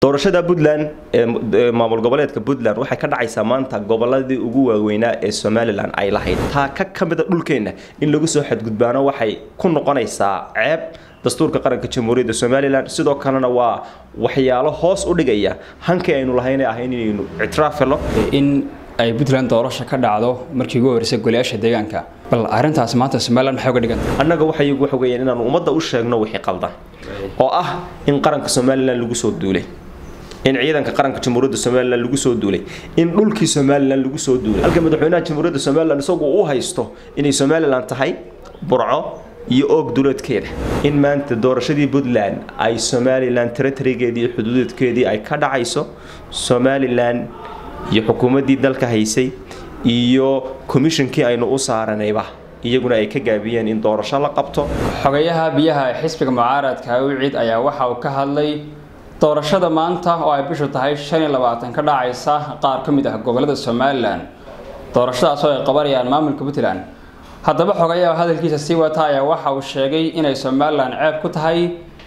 doorashada puntland ee maamul goboleedka puntland waxay ka dhacaysaa maanta goboladii ugu waaweynaa ee somalilan ay lahayd taa ka ka mida dhulkeenna in lagu soo xadgudbaano waxay ku noqonaysaa ceeb dastuurka qaranka jamhuuriyadda somalilan sidoo kalena waa waxyaalo hoos u dhigaya hankii aynu lahayn ee ahayn inaynu ictiraaf helo in ay puntland doorasho ka dhacdo markii ugu horeysay golayaasha deegaanka bal arrintaas maanta somalilan maxay uga dhiganta annaga waxay waxa weeyaan inaanu ummadda u sheegno wixii qaldan oo ah in qaranka somalilan lagu soo duulay in ciidanka qaranka jamhuuriyadda somalilan lagu soo duulay in dhulkii somalilan lagu soo duulay halka madaxweynaha jamhuuriyadda somalilan isagu u haysto inay somalilan tahay burco iyo oog duleedkeeda in maanta doorashadii puntland ay somalilan territorygeedii iyo xuduudeedkeedii ay ka dhacayso somalilan iyo xukuumaddii dalka haysay iyo komishinkii aynu u saaranayba iyaguna ay ka gaabiyeen in doorasho la qabto xogayaha biyaha ee xisbiga mucaaradka awicid ayaa waxa uu ka hadlay doorashada maanta oo ay bishu tahay shan iyo labaatan ka dhacaysa qaar ka mid ah gobolada somalilan doorashadaas oo ay qabanayaan maamulka puntland haddaba xogayaha hadalkiisa sii wata ayaa waxa uu sheegay inay somalilan ceeb ku tahay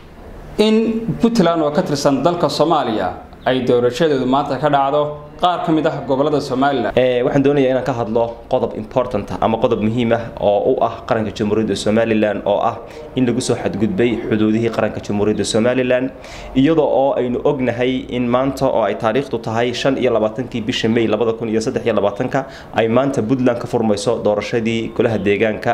in puntland oo ka tirsan dalka soomaaliya ay doorashadeedu maanta ka dhacdo qaar ka mid ah gobolada somalilan waxaan doonayaa inaan ka hadlo qodob important ama qodob muhiim ah oo u ah qaranka jamhuuriyadda somalilan oo ah in lagu soo xadgudbay xuduudihii qaranka jamhuuriyadda somalilan iyadoo oo aynu ognahay in maanta oo ay taariikhdu tahay shan iyo labaatankii bisha may labada kun iyo saddex iyo labaatanka ay maanta puntland ka furmayso doorashadii golaha deegaanka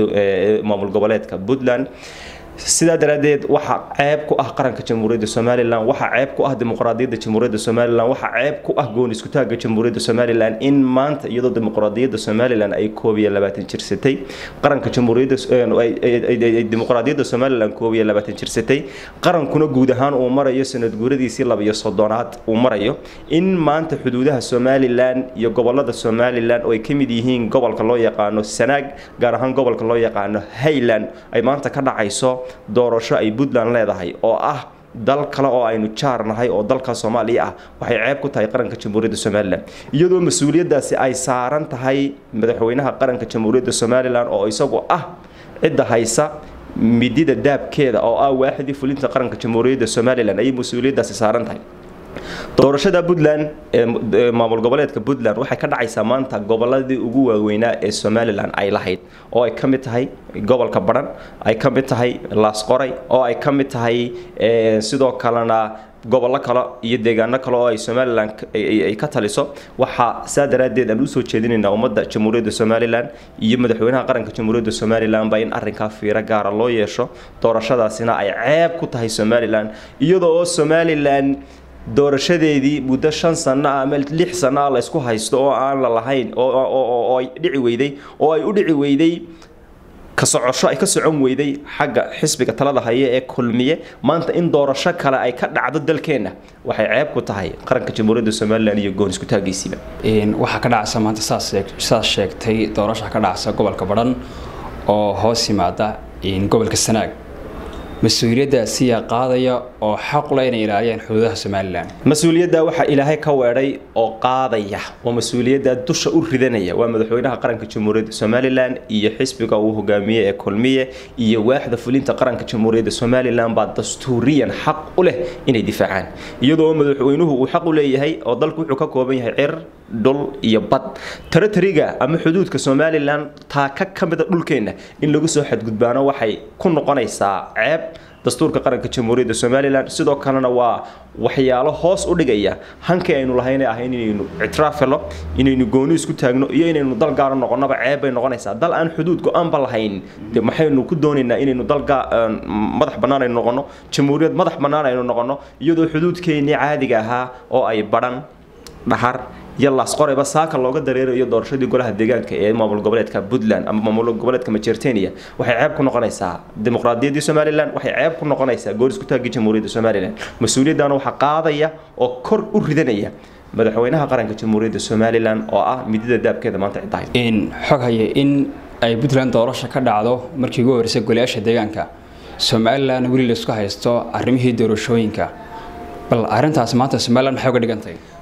ee maamul goboleedka puntland sidaa daraaddeed waxaa ceeb ku ah qaranka jamhuuriyadda somalilan waxaa ceeb ku ah dimuqraadiyadda jamhuuriyadda somalilan waxaa ceeb ku ah goon iskutaagga jamhuuriyadda somalilan in maanta iyadoo dimuqraadiyadda somalilan ay koob iyo labaatan jirsatay qaranka jamhuuriyadda dimuqraadiyadda somalilan koob iyo labaatan jirsatay qarankuna guud ahaan uu marayo sanad guuradiisii laba iyo soddonaad uu marayo in maanta xuduudaha somalilan iyo gobolada somalilan oo ay ka mid yihiin gobolka loo yaqaano sanaag gaar ahaan gobolka loo yaqaano highland ay maanta ka dhacayso doorasho ay puntland leedahay oo ah dal kale oo aynu jaar nahay oo dalka soomaaliya ah waxay ceeb ku tahay qaranka jamhuuriyadda somalilan iyadoo mas-uuliyaddaasi ay saaran tahay madaxweynaha qaranka jamhuuriyadda somalilan oo isagu ah cidda haysa midida daabkeeda oo ah waaxidii fulinta qaranka jamhuuriyadda somalilan ayay mas-uuliyaddaasi saaran tahay doorashada puntland ee maamul goboleedka puntland waxay ka dhacaysaa maanta goboladii ugu waaweynaa ee somalilan ay lahayd oo ay ka mid tahay gobolka baran ay ka mid tahay laasqoray oo ay ka mid tahay sidoo kalena gobollo kale iyo deegaano kale oo ay somalilan ay ka taliso waxaa saa daraaddeed aan usoo jeedinaynaa ummadda jamhuuriyadda somalilan iyo madaxweynaha qaranka jamhuuriyadda somalilanba in arrinkaa fiiro gaara loo yeesho doorashadaasina ay ceeb ku tahay somalilan iyadoo oo somalilan doorashadeedii muddo shan sano ah ama lix sano ah la isku haysto oo aan la lahayn oo ay dhici weyday oo ay u dhici weyday ka socosho ay ka socon weyday xagga xisbiga talada haya ee kulmiye maanta in doorasho kale ay ka dhacdo dalkeenna waxay ceeb ku tahay qaranka jamhuuriyadda somalilan iyo goon isku taagaysiiba waxaa ka dhacaysa maanta saas sheegtay doorasha ka dhacaysa gobolka badhan oo hoos yimaada gobolka sanaag mas-uuliyaddaasiyaa qaadaya oo xaq leh inay ilaaliyaan xuduudaha somalilan mas-uuliyadda waxaa ilaahay ka weedhay oo qaadaya oo mas-uuliyadda dusha u ridanaya waa madaxweynaha qaranka jamhuuriyadda somalilan iyo xisbiga uu hogaamiye ee kulmiye iyo waaxda fulinta qaranka jamhuuriyadda somalilan baa dastuuriyan xaq u leh inay difaacaan iyadoo madaxweynuhu uu xaq u leeyahay oo dalku wuxuu ka kooban yahay cir dhul iyo bad territoryga ama xuduudka somalilan taa ka ka mida dhulkeenna in lagu soo xadgudbaano waxay ku noqonaysaa ceeb dastuurka qaranka jamhuuriyadda somalilan sidoo kalena waa waxyaalo hoos u dhigaya hankii aynu lahayn ee ahayn inaynu ictiraaf helo inaynu gooni isku taagno iyo inaynu dal gaaro noqonnaba ceeb bay noqonaysaa dal aan xuduud go-aanba lahayn de maxaynu ku doonaynaa inaynu dal madax bannaan aynu noqono jamhuuriyad madax bannaan aynu noqono iyadoo xuduudkeennii caadiga ahaa oo ay badhan dhahar iyo laasqorayba saaka looga dareerayo doorashadii golaha deegaanka ee maamul goboleedka puntland ama maamul goboleedka majertenia waxay ceeb ku noqonaysaa dimuqraadiyaddii somalilan waxay ceeb ku noqonaysaa goor isku taagii jamhuuriyadda somalilan mas-uuliyaddaana waxaa qaadaya oo kor u ridanaya madaxweynaha qaranka jamhuuriyadda somalilan oo ah midida daabkeeda maanta ciddahay xog haye in ay puntland doorasho ka dhacdo markii ugu horeysay golayaasha deegaanka somalilan weli laisku haysto arrimihii doorashooyinka bal arrintaas maanta somalilan maxay uga dhigantay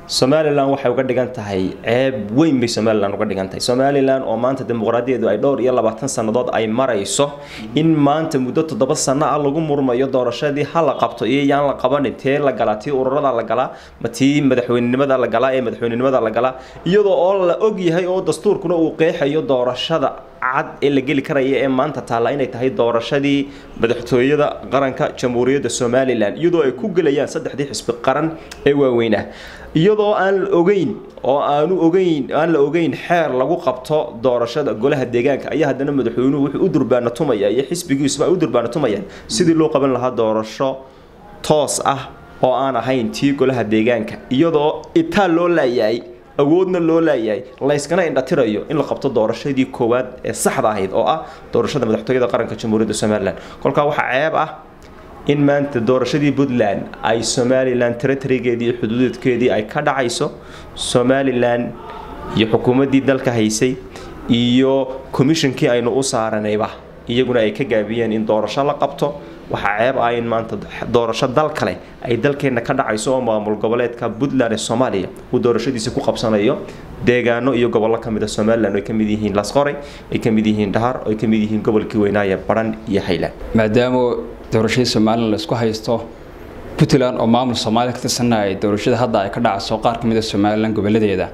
somalilan waxay uga dhigan tahay ceeb weyn bay somalilan uga dhigan tahay somalilan oo maanta dimuqraadiyaedu ay dhowr iyo labaatan sannadood ay marayso in maanta muddo toddoba sano ah lagu murmayo doorashadii ha la qabto iyo yaan la qabanin tee la galaa tii ururada la galaa ma tii madaxweynenimada la galaa ee madaxweynenimada la galaa iyadoo oo la og yahay oo dastuurkuna uu qeexayo doorashada cad ee la geli karaya ee maanta taalla inay tahay doorashadii madaxtooyada qaranka jamhuuriyadda somalilan iyadoo ay ku gelayaan saddexdii xisbi qaran ee waaweynah iyadoo aan la ogeyn oo aanu ogeyn aan la ogeyn xeer lagu qabto doorashada golaha deegaanka ayaa haddana madaxweynuhu wuxuu u durbaana tumaya iyo xisbigiisuba ay u durbaana tumayaan sidii loo qaban lahaa doorasho toos ah oo aan ahayn tii golaha deegaanka iyadoo itaal loo laayahay awoodna loo laayahay layskana indhatirayo in la qabto doorashadii koowaad ee saxda ahayd oo ah doorashada madaxtooyada qaranka jamhuuriyadda somalilan kolkaa waxaa ceeb ah in maanta doorashadii puntland ay somalilan territorygeedii iyo xuduudkeedii ay ka dhacayso somalilan iyo xukuumaddii dalka haysay iyo commishonkii aynu u saaranayba iyaguna ay ka gaabiyeen in doorasho la qabto waxaa ceeb ah in maanta doorasho dal kale ay dalkeenna ka dhacayso oo maamul goboleedka puntland ee soomaaliya uu doorashadiisa ku qabsanayo deegaano iyo gobollo ka mid a somalilan oo ay ka mid yihiin lasqoray ay ka mid yihiin dhahar oo ay ka mid yihiin gobolkii weynaaye baran iyo hayland maadaama doorashadii somalilan laisku haysto puntland oo maamul soomaaliya ka tirsanna ay doorashada hadda ay ka dhacayso qaar ka mid a somalilan goboladeeda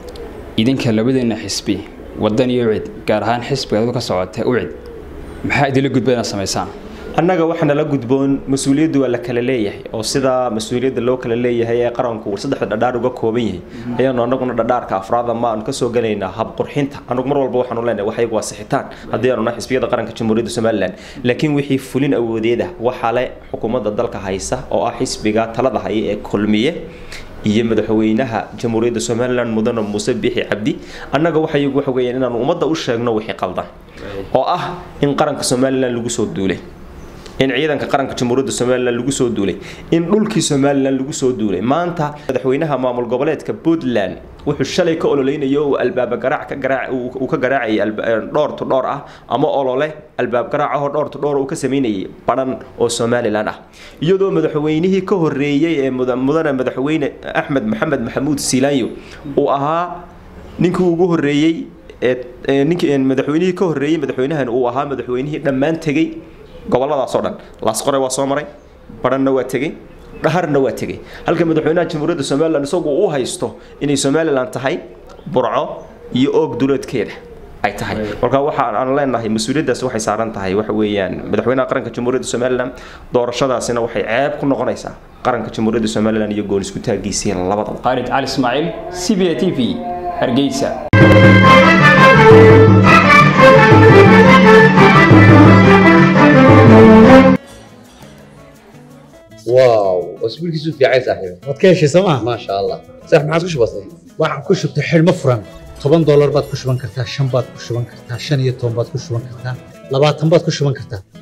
idinka labadeena xisbi wadan iyo ucid gaar ahaan xisbiga aduu ka socota ucid maxaa idinla gudba inaad samaysaan annaga waxaana la gudboon mas-uuliyaddu waa la kala leeyahay oo sidaa mas-uuliyadda loo kala leeyahay ee qaranku saddexda dhadhaar uga kooban yahay ayaanu annaguna dhadhaarka afraada ma aanu kasoo gelaynaa habqurxinta anugu mar walba waxaanu leenahay waxyagu waa sixitaan haddii aanu nahay xisbiyada qaranka jamhuuriyadda somalilan laakiin wixii fulin awoodeeda waxaa le xukuumadda dalka haysa oo ah xisbiga talada haya ee kulmiye iyo madaxweynaha jamhuuriyadda somalilan mudane muuse biixi cabdi annaga waxayagu waxa weeyaan inaanu ummadda u sheegno wixii qaldan oo ah in qaranka somalilan lagu soo duulay in ciidanka qaranka jamhuuriyadda somalilan lagu soo duulay in dhulkii somalilan lagu soo duulay maanta madaxweynaha maamul goboleedka puntland wuxuu shalay ka ololeynayo uu albaaba garaac ka garaac uu ka garaacayay dhowr to dhowr ah ama olole albaab garaac ahoo dhowr to dhowr uu ka sameynayay baran oo somalilan ah iyadoo madaxweynihii ka horreeyey ee mudane madaxweyne axmed maxamed maxamuud siilaanyo uu ahaa ninkii ugu horreeyey ee ninkii madaxweynihii ka horreeyey madaxweynahan uu ahaa madaxweynihii dhammaan tegey goboladaasoo dhan laasqore waa soo maray baranna waa tegey dhaharna waa tegey halka madaxweynaha jamhuuriyadda somalilan isagu u haysto inay somalilan tahay burco iyo oog duleedkeeda ay tahay marka waxa aan leenahay mas-uuliyaddaas waxay saaran tahay waxa weeyaan madaxweynaha qaranka jamhuuriyadda somalilan doorashadaasina waxay ceeb ku noqonaysaa qaranka jamhuuriyadda somalilan iyo goon isku taagiisiin labadaba khaalid cali ismaaciil c b a t v hargeysa واو اسبوعك في عايز صاحبي waad ka heshay sooma ما شاء الله صح ما عاد كش بسيط waxaan ku shubtay xidhmo furan toban doolar baad ku shuban kartaa shan baad ku shuban kartaa shan iyo toban baad ku shuban kartaa labaatan baad ku shuban kartaa